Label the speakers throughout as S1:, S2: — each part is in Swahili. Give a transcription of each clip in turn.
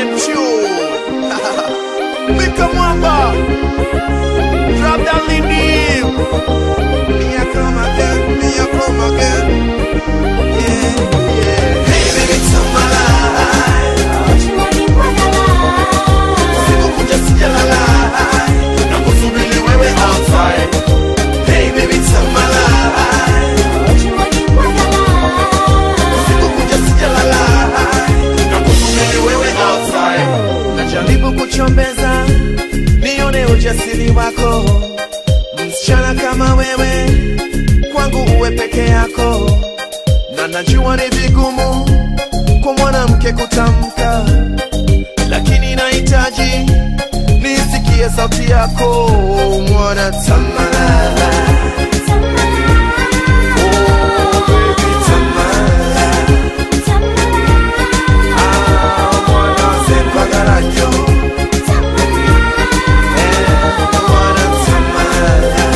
S1: same tune. Mika Mwamba. Drop that Lindy. Me I come again, me I come again. Yeah, yeah. Hey baby, tell my life. Sikukuja sijalala. Nakusubiri wewe outside. Hey baby, tell my life. Sikukuja sijalala. Nakusubiri wewe outside. Najaribu kuchombeza nione ujasiri wako, msichana kama wewe kwangu uwe peke yako, na najua ni vigumu kwa mwanamke kutamka, lakini nahitaji nisikie sauti yako mwana tamala. Oh, baby, tamala. Ah, mwana sempagarajo. Eh, mwana tamala.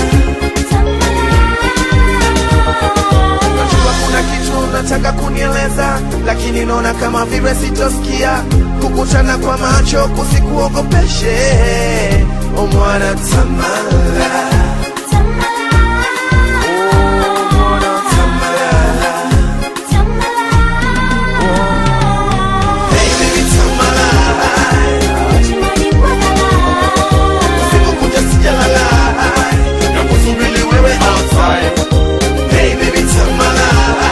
S1: Najua kuna kitu unataka kunieleza, lakini naona kama vile sitosikia. Kukutana kwa macho kusikuogopeshe, o mwana tamala. Oh, mwana tamala. Hey, baby, tamala. Sikukuja sijalala. Nakusubiri wewe outside. Hey, baby, tamala.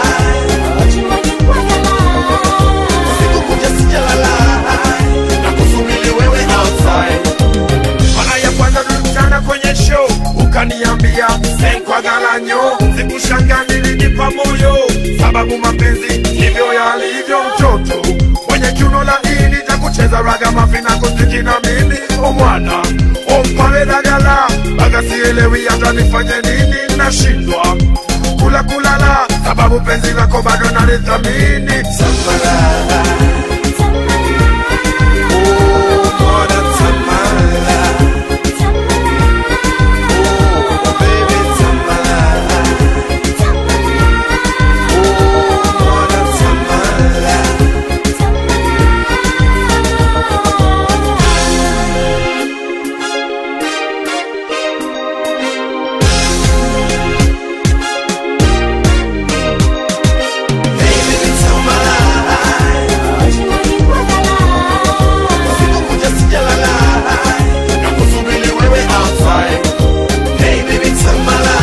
S1: Sikukuja sijalala. Nakusubiri wewe outside. Mara ya kwanza tulikutana kwenye show ukaniambia senkwa garanyo sikushanga nilinipa moyo sababu mapenzi ndivyo yalivyo mtoto mwenye kiuno laini cha kucheza raga mafina kuziki na mimi omwana ompawedagala baga sielewi hata nifanye nini nashindwa kula kulala sababu penzi lako bado nalithamini Samara. Oh, mwana Samara. Oh, baby Samara. Oh, mwana Samara. Hey, baby Samara. Sikukuja sijalala. Nakusubiri wewe outside. Hey, baby Samara.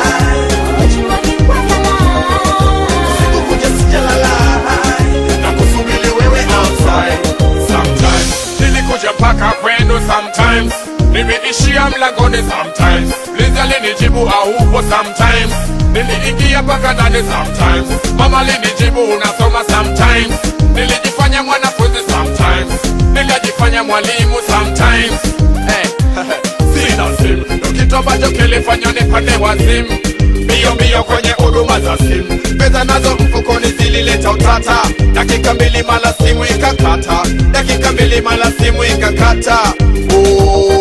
S1: Sikukuja sijalala. Nakusubiri wewe outside.
S2: sometimes nilikuja paka kwenu sometimes niliishia mlangoni sometimes liza linijibu aupo sometimes niliingia paka ndani sometimes mama linijibu unasoma sometimes nilijifanya mwanafunzi sometimes nilijifanya mwalimu sometimes hey, sina simu ndo kitu ambacho kilifanya nipande wazimu mbio mbio kwenye huduma za simu pesa nazo mfukoni zilileta utata dakika mbili mala simu ikakata dakika mbili mala simu ikakata oh.